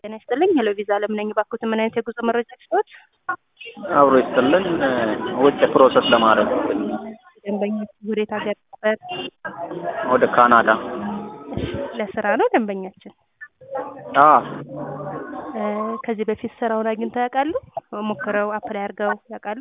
ጤና ይስጥልኝ። ሄሎ ቪዛ አለም ነኝ። ባኩት ምን አይነት የጉዞ መረጃ ስጦት? አብሮ ይስጥልን። ውጭ ፕሮሰስ ለማድረግ ደንበኞች ወዴት ሀገር ነበር? ወደ ካናዳ። እሺ፣ ለስራ ነው ደንበኛችን። አ እ፣ ከዚህ በፊት ስራውን አግኝተው ያውቃሉ? ሞክረው አፕላይ አድርገው ያውቃሉ?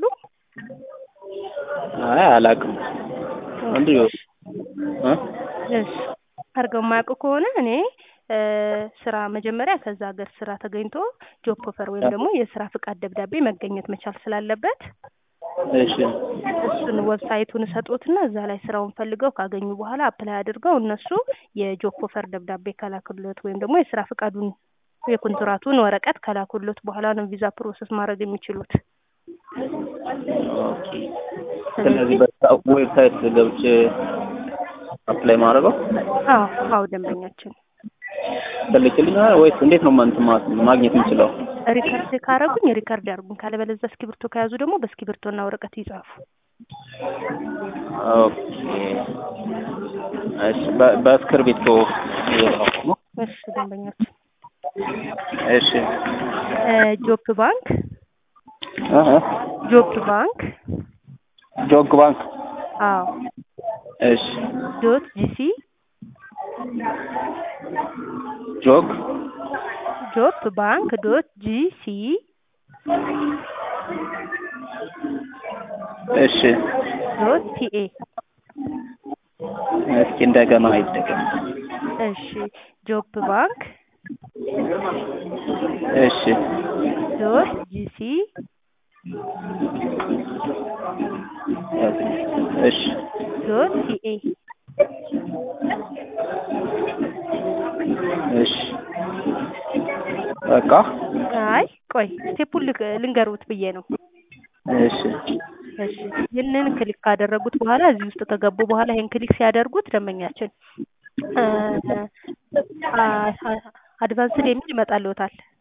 አይ አላውቅም። እንዲሁ እ እሺ፣ አድርገው የማያውቁ ከሆነ እኔ እ፣ ስራ መጀመሪያ ከዛ ሀገር ስራ ተገኝቶ ጆብ ኦፈር ወይም ደግሞ የስራ ፍቃድ ደብዳቤ መገኘት መቻል ስላለበት እሺ እሱን ዌብሳይቱን ሰጡትና እዛ ላይ ስራውን ፈልገው ካገኙ በኋላ አፕላይ አድርገው እነሱ የጆብ ኦፈር ደብዳቤ ከላኩለት ወይም ደግሞ የስራ ፍቃዱን የኮንትራቱን ወረቀት ከላኩለት በኋላ ነው ቪዛ ፕሮሰስ ማድረግ የሚችሉት። ኦኬ። ስለዚህ በዛ ዌብሳይት ገብቼ አፕላይ ማድረገው አዎ አዎ ደንበኛችን ትልክልኛል ወይስ እንዴት ነው እንትን ማ- ማግኘት የምችለው? ሪከርድ ካረጉኝ ሪከርድ ያርጉኝ፣ ካለበለዚያ እስክሪብቶ ከያዙ ደግሞ በእስክሪብቶና ወረቀት ይጻፉ። ኦኬ። እሺ በ- በእስክርቢቶ እየጻፍኩ ነው። እሺ ደንበኛችን እሺ ጆፕ ባንክ እህ ጆፕ ባንክ ጆግ ባንክ አዎ እሺ ዶት ጂሲ ጆግ ጆፕ ባንክ ዶት ጂሲ እሺ ዶት ቲኤ እስኪ እንደገና አይደገም። እሺ ጆፕ ባንክ እሺ ዶት ጂሲ እሺ ዶት ቲኤ እሺ በቃ አይ ቆይ ስቴፑን ልክ- ልንገሩት ብዬ ነው። እሺ እሺ ይህንን ክሊክ ካደረጉት በኋላ እዚህ ውስጥ ከገቡ በኋላ ይህን ክሊክ ሲያደርጉት ደንበኛችን አድቫንስድ የሚል ይመጣልዎታል።